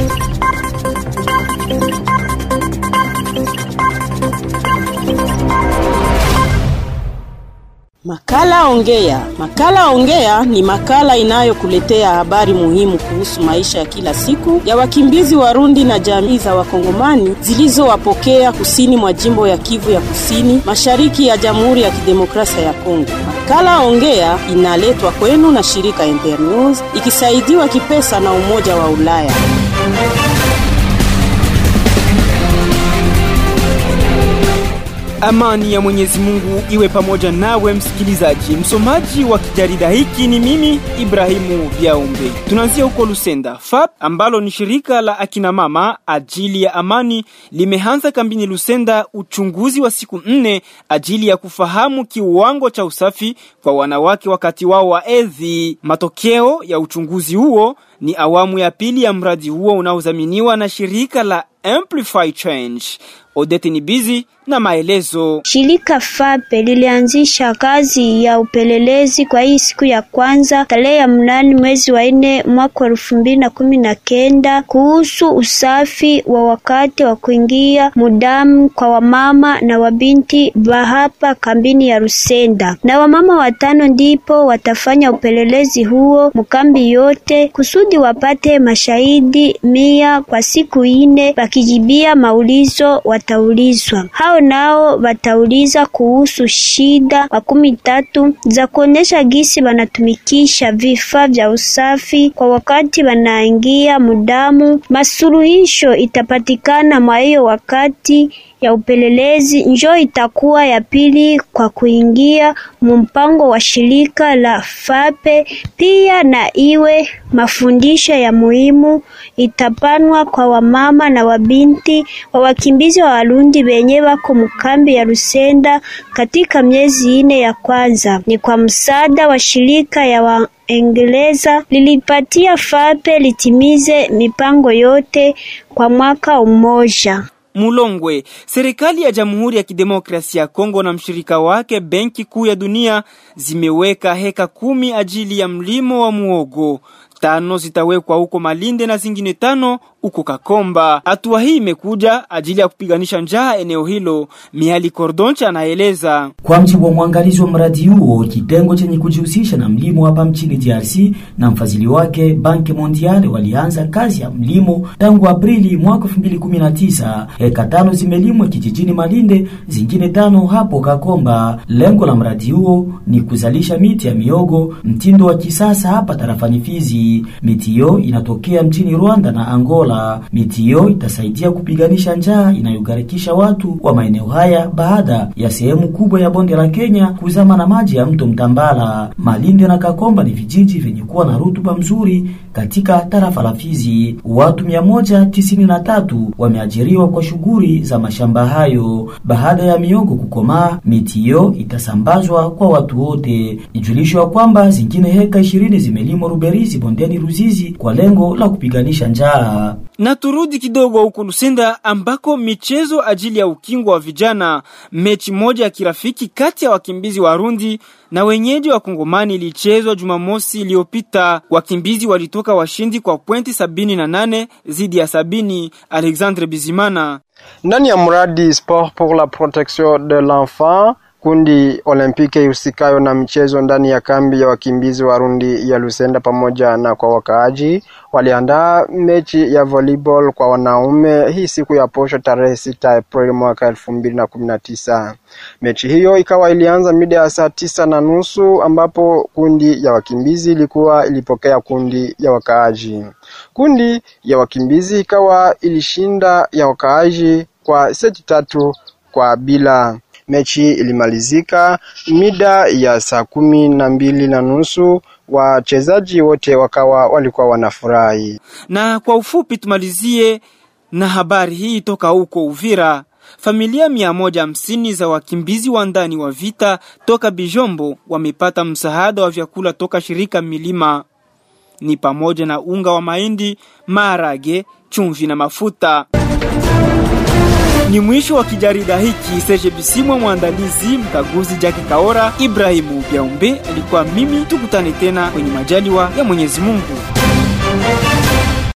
Makala Ongea. Makala Ongea ni makala inayokuletea habari muhimu kuhusu maisha ya kila siku ya wakimbizi Warundi na jamii za Wakongomani zilizowapokea kusini mwa jimbo ya Kivu ya Kusini, mashariki ya Jamhuri ya Kidemokrasia ya Kongo. Makala Ongea inaletwa kwenu na shirika Internews ikisaidiwa kipesa na Umoja wa Ulaya. Amani ya Mwenyezi Mungu iwe pamoja nawe msikilizaji. Msomaji wa kijarida hiki ni mimi Ibrahimu Biaumbe. Tunaanzia huko Lusenda. FAP ambalo ni shirika la akina mama ajili ya amani limeanza kambini Lusenda uchunguzi wa siku nne ajili ya kufahamu kiwango cha usafi kwa wanawake wakati wao wa hedhi. Matokeo ya uchunguzi huo ni awamu ya pili ya mradi huo unaodhaminiwa na shirika la Amplify Change. Odete ni bizi na maelezo. Shirika FAPE lilianzisha kazi ya upelelezi kwa hii siku ya kwanza tarehe ya mnane mwezi wa nne mwaka elfu mbili na kumi na kenda kuhusu usafi wa wakati wa kuingia mudamu kwa wamama na wabinti wa hapa kambini ya Rusenda, na wamama watano ndipo watafanya upelelezi huo mkambi yote kusudi wapate mashahidi mia kwa siku ine, wakijibia maulizo wataulizwa hao nao watauliza kuhusu shida makumi tatu za kuonesha gisi wanatumikisha vifaa vya usafi kwa wakati wanaingia mudamu. Masuluhisho itapatikana mwa hiyo wakati ya upelelezi njo itakuwa ya pili kwa kuingia mpango wa shirika la FAPE. Pia na iwe mafundisho ya muhimu itapanwa kwa wamama na wabinti wa wakimbizi wa Warundi wenye wako mkambi ya Rusenda katika miezi ine ya kwanza. Ni kwa msaada wa shirika ya wa Engereza lilipatia FAPE litimize mipango yote kwa mwaka mmoja. Mulongwe, serikali ya Jamhuri ya Kidemokrasia ya Kongo na mshirika wake Benki Kuu ya Dunia zimeweka heka kumi ajili ya mlimo wa muogo. Tano zitawekwa huko Malinde na zingine tano huko Kakomba. Hatua hii imekuja ajili ya kupiganisha njaa eneo hilo. Miali Kordoncha anaeleza. Kwa mjibu wa mwangalizi wa mradi huo, kitengo chenye kujihusisha na mlimo hapa mchini DRC na mfadhili wake Banki Mondiale walianza kazi ya mlimo tangu Aprili mwaka 2019. Heka tano zimelimwa kijijini Malinde, zingine tano hapo Kakomba. Lengo la mradi huo ni kuzalisha miti ya miogo mtindo wa kisasa hapa tarafani Fizi. Miti hiyo inatokea mchini Rwanda na Angola. Miti hiyo itasaidia kupiganisha njaa inayogarikisha watu wa maeneo haya baada ya sehemu kubwa ya bonde la Kenya kuzama na maji ya mto Mtambala. Malinde na Kakomba ni vijiji vyenye kuwa na rutuba mzuri katika tarafa la Fizi. Watu 193 wameajiriwa kwa shughuli za mashamba hayo. Baada ya miogo kukomaa, miti hiyo itasambazwa kwa watu wote. Ijulishwa kwamba zingine heka 20 zimelimwa Ruberizi bondeni Ruzizi kwa lengo la kupiganisha njaa. Na turudi kidogo huko Lusenda ambako michezo ajili ya ukingo wa vijana, mechi moja ya kirafiki kati ya wakimbizi Warundi na wenyeji wa Kongomani ilichezwa Jumamosi iliyopita. Wakimbizi walitoka washindi kwa pointi sabini na nane zidi ya sabini. Alexandre Bizimana ndani ya mradi Sport pour la protection de l'enfant kundi olimpiki ihusikayo na michezo ndani ya kambi ya wakimbizi Warundi ya Lusenda pamoja na kwa wakaaji waliandaa mechi ya volleyball kwa wanaume hii siku ya posho tarehe sita Aprili mwaka elfu mbili na kumi na tisa. Mechi hiyo ikawa ilianza mida ya saa tisa na nusu ambapo kundi ya wakimbizi ilikuwa ilipokea kundi ya wakaaji. Kundi ya wakimbizi ikawa ilishinda ya wakaaji kwa seti tatu kwa bila. Mechi ilimalizika mida ya saa kumi na mbili na nusu. Wachezaji wote wakawa walikuwa wanafurahi. Na kwa ufupi tumalizie na habari hii toka huko Uvira. Familia mia moja hamsini za wakimbizi wa ndani wa vita toka Bijombo wamepata msaada wa vyakula toka shirika Milima, ni pamoja na unga wa mahindi, maharage, chumvi na mafuta. Ni mwisho wa kijarida hiki. Serge Bisimwa mwandalizi, mkaguzi Jaki Kaora, Ibrahimu Biaumbe alikuwa mimi. Tukutane tena kwenye majaliwa ya Mwenyezi Mungu.